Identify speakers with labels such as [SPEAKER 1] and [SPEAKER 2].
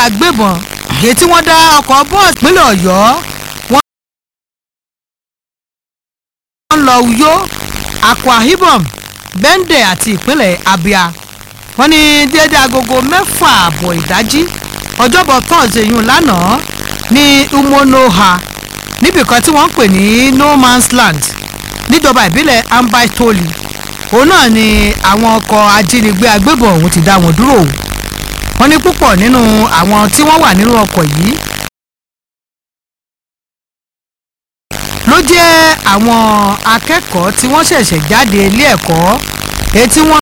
[SPEAKER 1] agbébọn èyí tí wọ́n dá ọkọ̀ bọ́ọ̀sì ìpínlẹ̀ ọ̀yọ́ wọ́n lọ Uyo Akwa Ibom Bende àti ìpínlẹ̀ Abia wọ́n ní déédé agogo mẹ́fà àbọ̀ ìdájí ọjọ́bọ̀ tọ́sídẹ̀ẹ́ yìí lánàá ní Umuonoha níbìkan tí wọ́n ń pè ní no man's land níjọba ìbílẹ̀ Ambai Toli òun náà ni àwọn ọkọ̀ ajínigbé agbébọn ọ̀hún ti dá wọn dúró wọ́n ní púpọ̀ nínú àwọn tí wọ́n wà nínú ọkọ̀ yìí ló jẹ́ àwọn akẹ́kọ̀ọ́ tí wọ́n ṣẹ̀ṣẹ̀ jáde ilé ẹ̀kọ́ èyí tí wọ́n